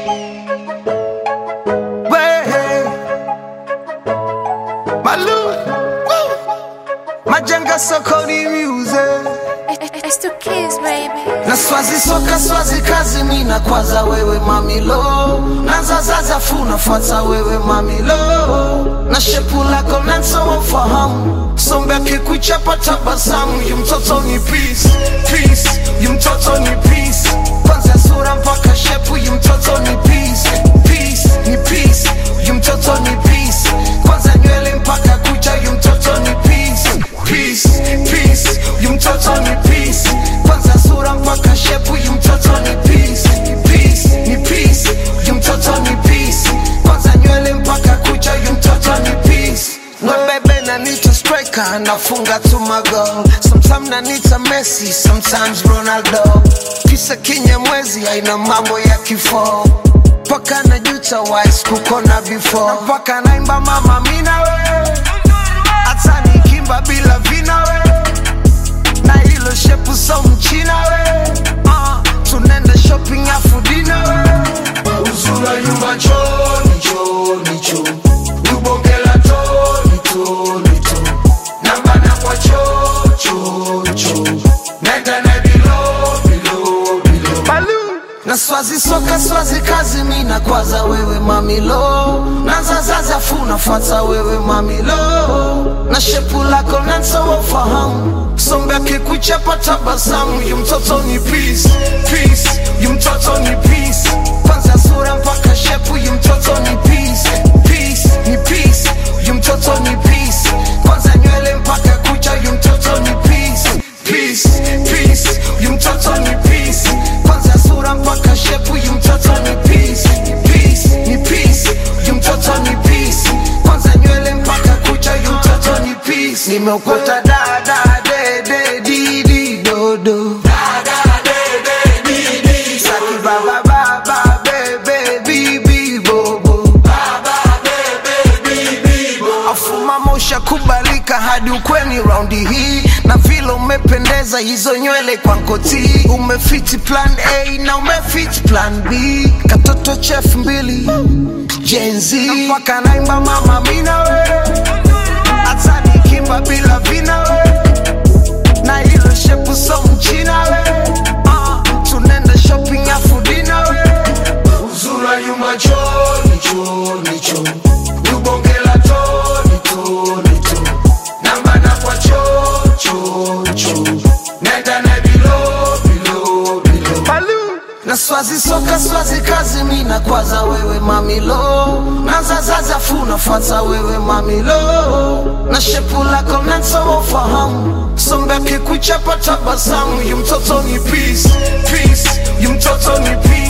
Way. Malu. Woo. Majenga sokoni music. It's the kids, baby. na swazi soka swazi kazi mina kwaza wewe mamilo nazazaza funa fuata wewe mamilo na shepu lako nanso wafahamu sombe akikuchapa tabasamu yu mtoto ni peace peace yu mtoto ni peace kwanza sura mpaka shepu yu mtoto ni peace peace ni peace yu mtoto ni peace kwanza nywele mpaka kucha yu mtoto ni peace peace peace yu mtoto ni peace kwanza sura mpaka shepu yu mtoto ni peace peace ni peace yu mtoto ni peace kwanza nywele mpaka kucha yu mtoto ni peace No baby na need to striker nafunga tu magol sometimes na need a Messi sometimes Ronaldo kisa kinyamwezi aina mambo ya kifo paka na juta wise kukona before na paka naimba mama mina we hata nikimba bila vina we na hilo shepu so mchina we uh, tunenda shopping afu dina we uzura nyumba choni choni cho ubongela toni toni to nambana kwa cho cho cho nenda na bilo bilo bilo Baloo. na swazi soka swazi kazi mina kwaza wewe mamilo nazazaza funa fuata wewe mamilo na shepu lako nanso wafahamu sombe akikuchapa tabasamu yu mtoto ni peace peace yu mtoto ni peace kwanza sura mpaka shepu yu mtoto ni peace peace ni peace yu mtoto ni peace kwanza nywele mpaka kucha yu mtoto ni peace peace peace yu mtoto ni peace kwanza sura mpaka shepu yu mtoto ni peace peace ni peace yu mtoto ni peace kwanza nywele mpaka kucha yu mtoto ni peace nimeokota dada dede didi dodo Saki baba baba bebe bibi bobo afuma mosha kubalika hadi ukweni raundi hii na vile umependeza hizo nywele kwa nkoti umefiti plan a na umefiti plan b katoto chef mbili jenzi mpaka naimba mama mina we hata nikimba bila vina we na hilo shepu so mchina we uh, tunenda shopping afu dina we uzura nyuma choni choni cho ubongela toni toni to nambana kwa cho cho cho nenda na bilo bilo bilo Baloo. na swazi soka swazi kazi mina kwaza wewe mamilo nazazaza funa fuata wewe mamilo na shepu lako nanso wafahamu sombe akikuchapa tabasamu yu mtoto ni peace peace yu mtoto ni peace